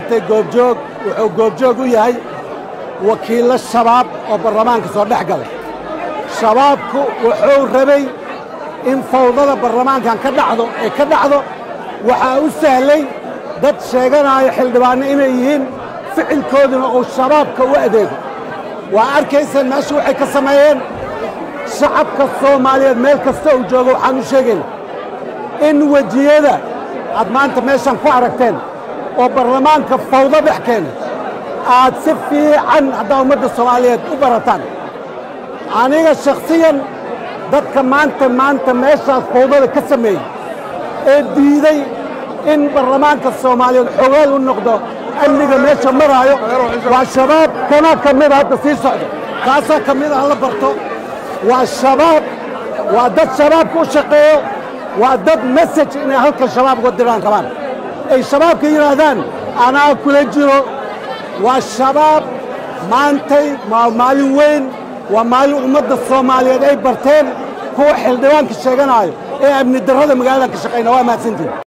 maantay goobjoog wuxuu goobjoog u yahay wakiillo shabaab oo baarlamaanka soo dhex galay shabaabku wuxuu rabay in fawdada baarlamaankan ka dhacdo ee ka dhacdo waxaa u sahlay dad sheeganaayo xildhibaanno inay yihiin ficilkooduna uu shabaabka u adeego waa arkaysaan meesha waxay ka sameeyeen shacabka soomaaliyeed meel kasta uu joogo waxaan u sheegayna in wejiyada aad maanta meeshan ku aragteen oo baarlamaanka fawdo dhex keenay aad si fiican haddaa ummadda soomaaliyeed u barataan aniga shakhsiyan dadka maanta maanta meeshaas fawdada ka sameeyey ee diiday in baarlamaanka soomaaliyeed xogaal u noqdo amniga meesha maraayo waa shabaab kana ka mida hadda sii socda kaasaa ka mid ah la barto waa shabaab waa dad shabaabka u shaqeeyo waa dad mesaj inay halkan shabaab uga diraan rabaan ay shabaabka yidhaahdaan anaa kula jiro waa shabaab maantay waa maalin weyn waa maalin ummadda soomaaliyeed ay barteen kuwa xildhibaanka sheeganaayo ee amni darrada magaalada ka shaqayna waa mahadsantiin